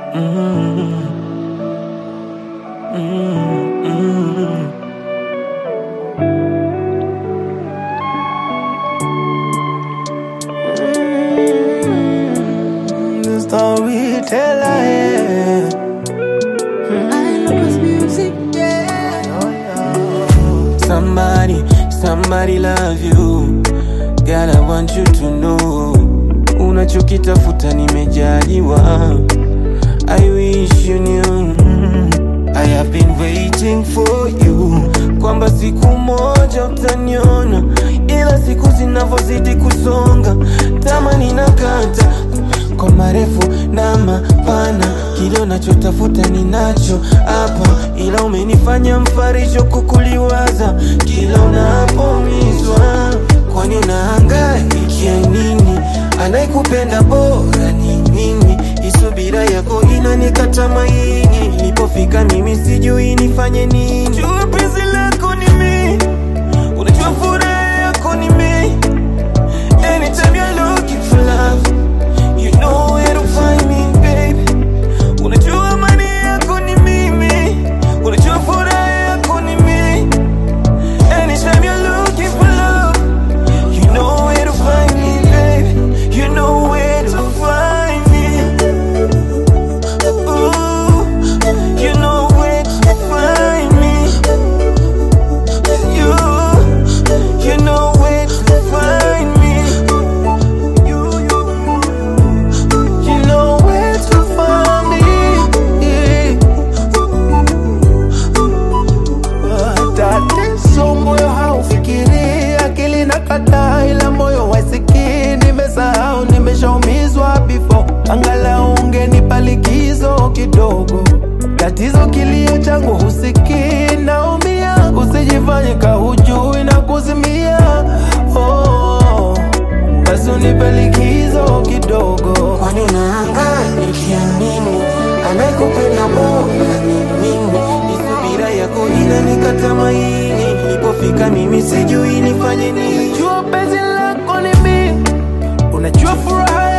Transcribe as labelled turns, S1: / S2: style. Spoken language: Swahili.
S1: Mm, mm, mm. Mm, the storyteller, yeah. Somebody, somebody love you. Girl, I want you to know. Unachokitafuta nimejaliwa. I wish you knew. I have been waiting for you. Kwamba siku moja utaniona, ila siku zinavyozidi kusonga, tamani nakata kwa marefu na mapana, kile unachotafuta ninacho hapa, ila umenifanya mfarisho kukuliwaza kila unapoumizwa. Kwani unahangaikia nini? Anayekupenda bora ni mimi, isubira yako inanikata maini. Nilipofika mimi sijui nifanye nini. Jua penzi lako ni mimi, unajua furaha yako ni mimi. Anytime you're looking for love, you know where to find me, baby. Unajua amani yako ni mimi, unajua furaha yako ni mimi. Anytime you're looking for love, you know where to find me, baby. You know where to find me. Ooh, you know where to find me. You, you know where to find me. You, you, you know where to find me.
S2: Tatizo moyo haufikiri, akili na kataa, ila moyo wasikii. Nimesahau, nimeshaumizwa before, angalau ungenipa likizo kidogo. Tatizo kilio changu husikii, naumia, usijifanye kahujui na kuzimia. Oh, basi unipe likizo kidogo.
S1: Kwani unahangaika nini? Anayekupenda bora ni mimi. Isubira yako inanikata maini. Nilipofika mimi sijui nifanye nini.
S2: Unajua penzi lako ni mimi, unajua furaha